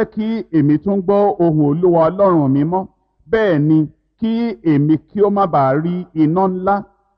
jẹ́ kí èmi tún gbọ́ ohùn olúwa ọlọ́run mi mọ́ bẹ́ẹ̀ ni kí èmi kí ó má bàa rí iná ńlá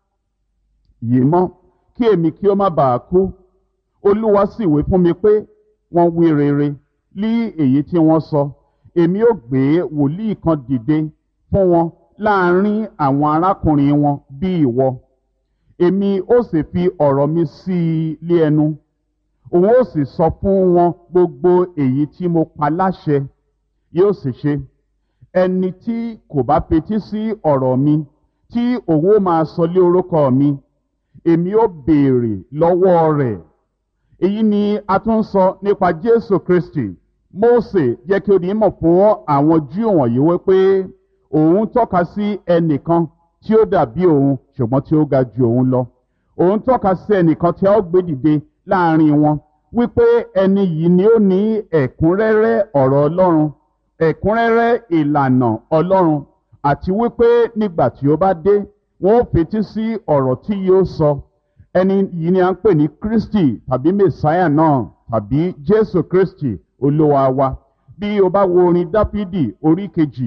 yìí mọ́ kí èmi kí ó má bàa kú olúwa sì wí fún mi pé wọ́n wí rere lí èyí tí wọ́n sọ èmi ó gbé wòlíì kan dìde fún wọn láàrin àwọn arákùnrin wọn bí ìwọ èmi ó sì fi ọ̀rọ̀ mi sí i lé ẹnu òun ó sì sọ fún wọn gbogbo èyí tí mo pa láṣẹ yóò sì ṣe ẹni tí kò bá fetí sí ọ̀rọ̀ mi tí òun ó máa sọ lé orúkọ mi èmi ó béèrè lọ́wọ́ rẹ̀ èyí ni a tún sọ nípa jésù kristi mósè jẹ́ kí ó di mọ̀ fún àwọn júù wọ̀nyí wípé òun tọ́ka sí ẹnìkan tí ó dàbí òun ṣùgbọ́n tí ó ga ju òun lọ òun tọ́ka sí ẹnìkan tí a ó gbé dìde láàrin wọn wípé ẹni yìí ni ó ní ẹ̀kúnrẹ́rẹ́ ọ̀rọ̀ ọlọ́run ẹ̀kúnrẹ́rẹ́ ìlànà ọlọ́run àti wípé nígbà tí ó bá dé wọn ó fetí sí ọ̀rọ̀ tí yóò sọ ẹni yìí ni a ń pè ní kristi tàbí mẹsáyà náà tàbí jésù kristi olúwa wa bí o bá wo orin dáfídì orí kejì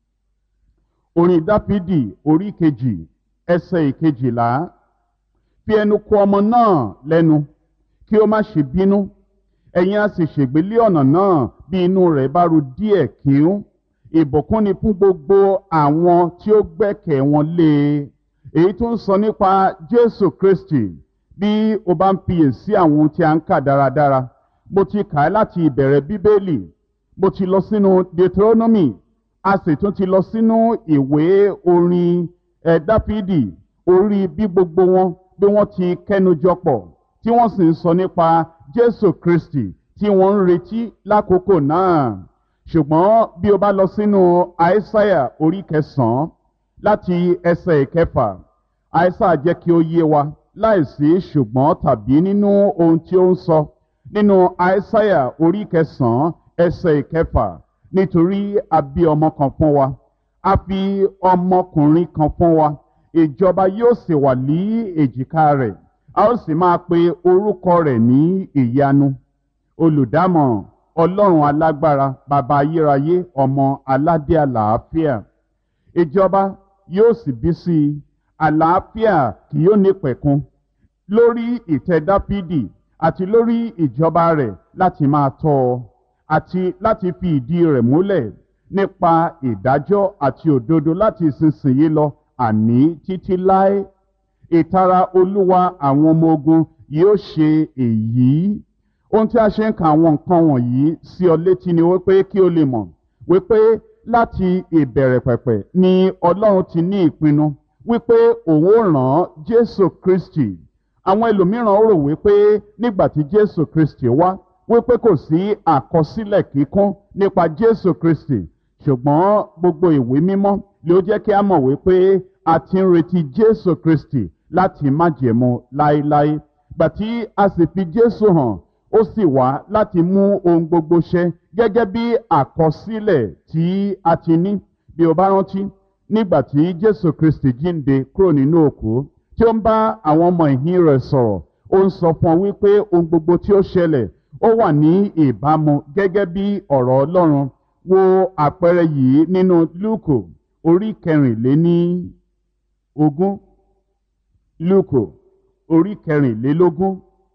orin dáfídì orí kejì ẹsẹ̀ ìkejìlá fi ẹnu kò ọmọ náà lẹ́nu kí ó má ṣe bínú ẹ̀yin á sì ṣègbélé ọ̀nà náà bí inú rẹ̀ bá ru díẹ̀ kíún ìbùkún ni fún gbogbo àwọn tí ó gbẹ́kẹ̀ wọn lé e èyí tó ń sọ nípa jésù kristi bí o bá ń fiyèsí àwọn ohun tí a ń kà dáradára mo ti kà á láti ìbẹ̀rẹ̀ bíbélì mo ti lọ sínú deuteronomy a sì tún ti lọ sínú ìwé orin ẹ̀ dáfídì orí bí gbogbo wọn bí wọ́n ti kẹ́nujọ pọ̀ tí wọ́n sì ń sọ nípa jésù kristi tí wọ́n ń retí lákòókò náà ṣùgbọ́n bí o bá lọ sínú àìsáyà orí kẹsàn-án láti ẹsẹ̀ ìkẹfà àìsáyà jẹ́ kí ó yé wa láìsí ṣùgbọ́n tàbí nínú ohun tí ó ń sọ nínú àìsáyà orí kẹsàn-án ẹsẹ̀ ìkẹfà nítorí a bí ọmọ kan fún wa a fi ọmọkùnrin kan fún wa ìjọba yóò sì wà ní èjìká rẹ̀ a ó sì máa pe orúkọ rẹ̀ ní ìyanu olùdámọ̀ràn ọlọ́run alágbára bàbá ayérayé ọmọ aládé àlàáfíà ìjọba yóò sì bí sí i àlàáfíà kì yóò ní pẹ̀kun lórí ìtẹ́ dáfídì àti lórí ìjọba rẹ̀ láti máa tọ́ ọ àti láti fi ìdí rẹ̀ múlẹ̀ nípa ìdájọ́ àti òdodo láti ìsinsìnyí lọ àní títí láé ìtara olúwa àwọn ọmọ ogun yóò ṣe èyí ohun tí a ṣe ń ka àwọn nǹkan wọ̀nyí sí ọ létí ni wípé kí o lè mọ̀ wípé láti ìbẹ̀rẹ̀ pẹ̀pẹ̀ ni ọlọ́run ti ní ìpinnu wípé òun ó ràn jésù kristi àwọn ẹlòmíràn rò wípé nígbà tí jésù kristi wá wípé kò sí àkọsílẹ̀ kíkún nípa jésù kristi ṣùgbọ́n gbogbo ìwé mímọ́ ló jẹ́ kí a mọ̀ wípé a ti ń retí jésù kristi láti májẹ̀mú láéláé gbàtí a sì fi jésù hàn ó sì wá láti mú ohun gbogbo ṣẹ gẹ́gẹ́ bí àkọsílẹ̀ tí a ti ní bí o bá rántí nígbà tí jésù kristi jíǹde kúrò nínú òkú tí ó ń bá àwọn ọmọ ìhín rẹ̀ sọ̀rọ̀ ó ń sọ fún ọ wípé ohun gbogbo tí ó ṣẹlẹ̀ ó wà ní ìbámu gẹ́gẹ́ bí ọ̀rọ̀ ọlọ́run wo àpẹẹrẹ yìí nínú lúkò orí kẹrìnléní ogún lúkò orí kẹrìnlélógún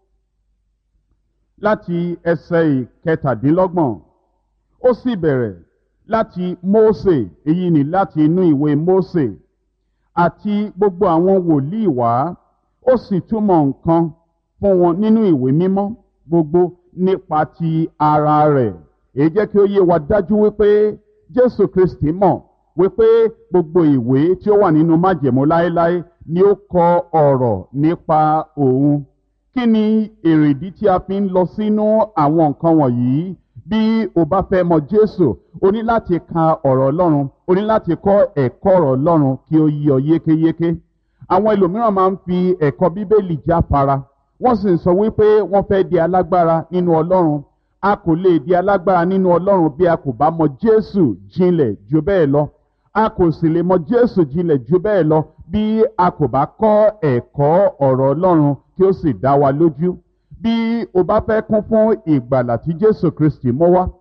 láti ẹsẹ̀ ìkẹtàdínlọ́gbọ̀n ó sì bẹ̀rẹ̀ láti mósè èyí ni láti inú ìwé mósè àti gbogbo àwọn wòlíì wá ó sì túmọ̀ nǹkan fún wọn nínú ìwé mímọ́ gbogbo nípa ti ara rẹ̀ èyí jẹ́ kí ó yé wa dájú wípé jésù kristi mọ̀ wípé gbogbo ìwé tí ó wà nínú májẹ̀mú láéláé ni ó kọ ọ̀rọ̀ nípa òun kí ni èrèdí tí a fi ń lọ sínú àwọn nǹkan wọ̀nyí bí o bá fẹ́ mọ jésù o ní láti ka ọ̀rọ̀ ọlọ́run o ní láti kọ́ ẹ̀kọ́ ọ̀rọ̀ ọlọ́run kí ó yí ọ yékéyéké àwọn ẹlòmíràn máa ń fi ẹ̀kọ́ bíbélì jáfara wọ́n sì ń sọ wípé wọ́n fẹ́ di alágbára nínú ọlọ́run a kò lè di alágbára nínú ọlọ́run bí a kò bá mọ jésù jinlẹ̀ ju bẹ́ẹ̀ lọ a kò sì lè mọ jésù jinlẹ̀ ju bẹ́ẹ̀ lọ bí a kò bá kọ́ ẹ̀kọ́ ọ̀rọ̀ ọlọ́run kí ó sì dá wa lójú bí o bá fẹ́ kún fún ìgbàlà tí jésù kristi mú wá